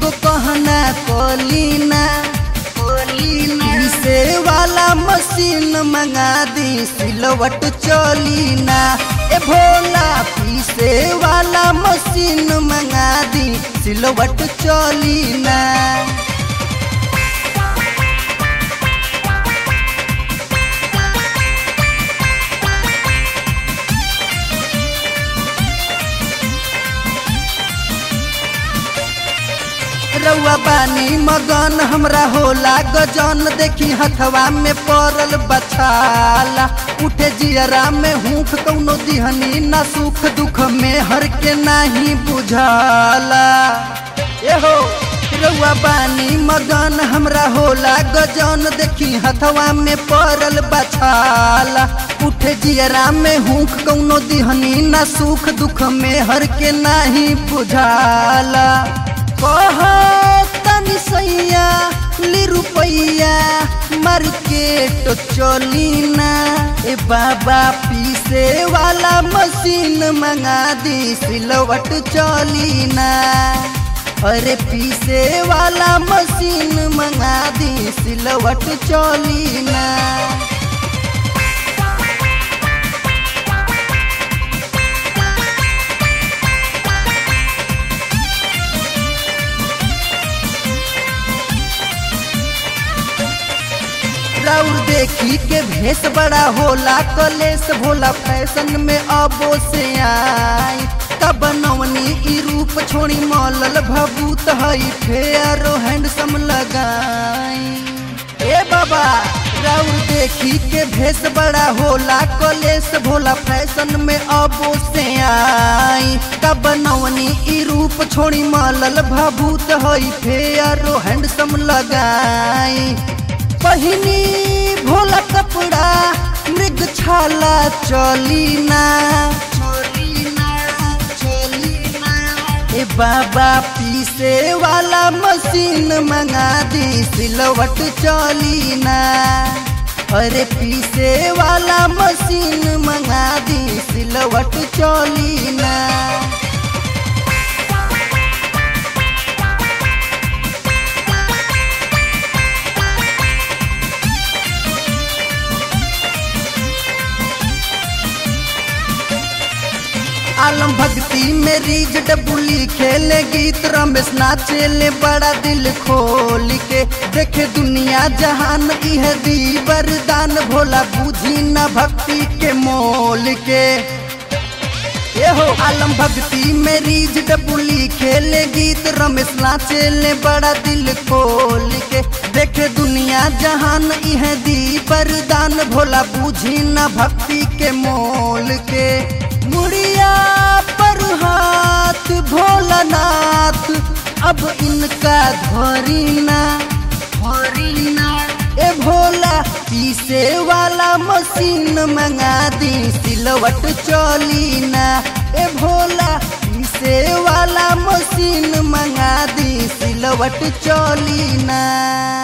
एगो कहना कोलीना पीसे वाला मशीन मंगा दी सिलवट चोलीना ए भोला पीसे वाला मशीन मंगा दी सिलवट चोलीना रउआ बानी मगन हमरा होला गजन देखी हथवा में पड़ल बछाला उठे जियरा में हुख कौनो दिहनी ना सुख दुख में हर के नाही बुझाला एहो रउआ बानी मगन हमरा होला गजन देखी हथवा में पड़ल बछाला उठे जियरा में हुख कौनो दिहनी ना सुख दुख में हर के नाही बुझाला कह तनी सैया ली रुपैया मार्केट चली ना ए बाबा पीसे वाला मशीन मंगा दी सिलवट चली ना अरे पीसे वाला मशीन मंगा दी सिलवट चली ना राउर देखी के भेस बड़ा होला कलेस भोला फैशन में अबो से आई तब नवनी ई रूप छोड़ी मौलल भभूत हई फेरो हैंडसम लगाई ए बाबा राउर देखी के भेस बड़ा होला कलेस भोला फैशन में अबो से आई तब नवनी ई रूप छोड़ी मौलल भभूत हई फेरो हैंडसम लगाई पहिनी भोला कपड़ा मृग छाला चलीना ए बाबा पीसे वाला मशीन मंगा दी सिलवट चलीना अरे पीसे वाला मशीन मंगा दी सिलवट चलीना आलम भक्ति में रीज डबुली खेले गीत रमेश नाचेले बड़ा दिल खोल के देखे दुनिया जहान इह दी वरदान भोला बूझी न भक्ति के मोल के एहो आलम भक्ति में रीज डबुली खेले गीत रमेश नाचेले बड़ा दिल खोल के देखे दुनिया जहान इह दी वरदान भोला बूझी न भक्ति के मोल के मुड़िया पर हाथ भोलानाथ अब इनका धोरीना धोरीना ए भोला पीसे वाला मशीन मंगा दी सिलवट चलीना ए भोला पीसे वाला मशीन मंगा दी सिलवट चलीना